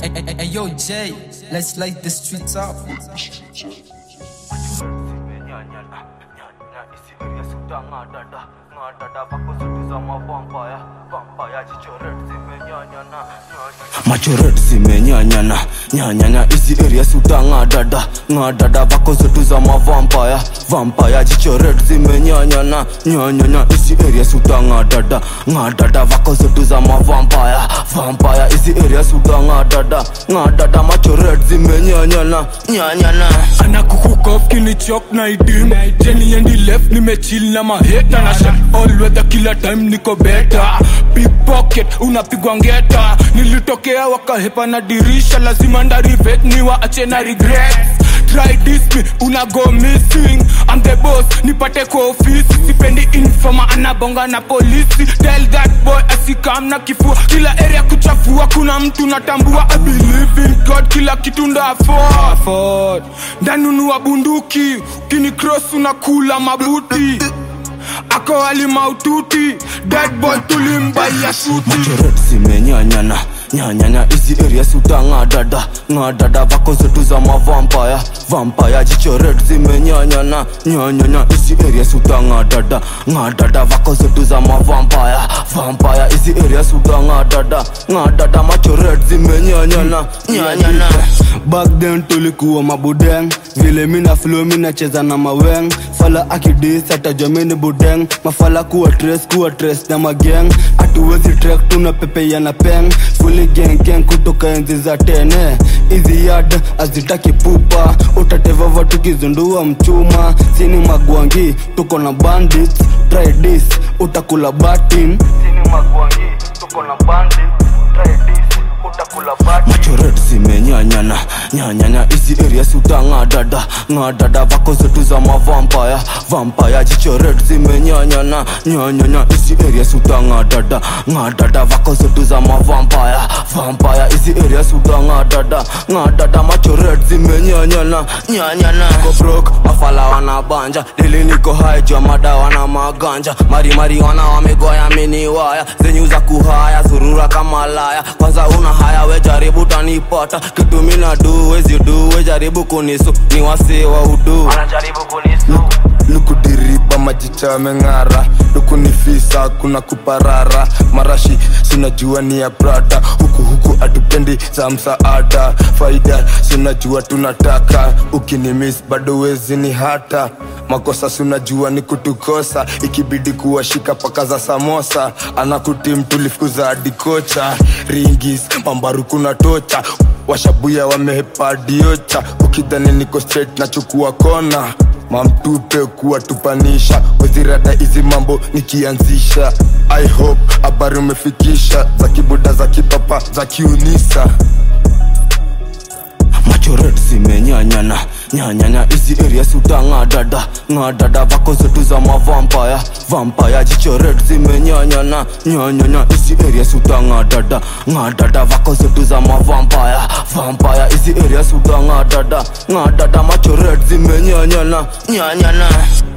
Hey, hey, hey, yo, Jay, let's light the streets up. machoret zimenyanyana nyanyanya hizi area suta ng'adada ng'adada vako zetu za mavampaya vampaya jichoret zimenyanyana nyanyanya hizi area suta ng'adada ng'adada vako zetu za mavampaya vampaya hizi area suta ng'adada ng'adada machoret zimenyanyana nyanyana anakukukof kinichok na idim jeni endi left nimechill na maheta na shot all weather kila time niko beta big pocket unapigwa ngeta nilitokea wakahepa na dirisha lazima ndarivet niwaache na regrets try this me una go missing I'm the boss nipate kwa ofisi sipendi informa anabonga na polisi tell that boy asikam na kifua kila area kuchafua kuna mtu natambua I believe in God kila kitu ndaford ndanunua bunduki kini cross unakula mabuti ako ali maututi dead boy tulimbaia suti machoret zimenyanyana nyanyanya hizi area suta ng'adada ng'adada vako zetu za mavampaya vampaya jichoret zimenyanyana nyanyanya hizi area suta ng'adada ng'adada vako zetu za mavampaya vampaya hizi area suta ng'adada ng'adada machoret zimenyanyana nyanyana back then tulikuwa mabudeng vile mina flow mina cheza na maweng fala akidis atajwa mini budeng mafala kuwa tres kuwa tres na mageng atuwezi trek tuna pepe na peng fuli gengeng kutoka enzi za tene hizi yad azitaki pupa utatevava tukizundua mchuma sini magwangi tuko na bandits try this utakula batin sini magwangi tuko na bandits try this utakula batin machoret zimenyanyana nyanyanya hizi area suta ng'adada ng'adada vako zetu za mavampaya vampaya jichoret zimenyanyana nyanyanya hizi area suta ng'adada ng'adada vako zetu za mavampaya vampaya hizi area suta ng'adada ng'adada machoret zimenyanyana nyanyana Niko broke mafala wanabanja dili niko hai jua madawa na maganja marimari wana wamegoya mini waya zenyu za kuhaya zurura kama laya kwanza una haya we jaribu tanipata kitu mina du wezi du we jaribu kunisu ni wasi wa udu lukudiriba majicha yameng'ara lukunifisa kuna kuparara marashi sinajua ni ya prada huku huku atupendi za msaada faida sinajua tunataka ukinimis bado wezi ni hata makosa sinajua ni kutukosa ikibidi kuwashika paka za samosa anakutim tulifukuza hadi kocha ringis mambaru kuna tocha washabuya wamehepadiocha ukidhani niko straight nachukua kona mamtupe kuwatupanisha wezirada hizi mambo nikianzisha i hope habari umefikisha za kibuda za kipapa za kiunisa machoret zimenyanyana nyanyanya hizi area suta ng'adada ng'adada vako zetu za mavampaya vampaya jichoret zimenyanyana nyanyanya hizi area suta ng'adada ng'adada vako zetu za mavampaya vampaya hizi area suta ng'adada ng'adada machoret zimenyanyana nyanyana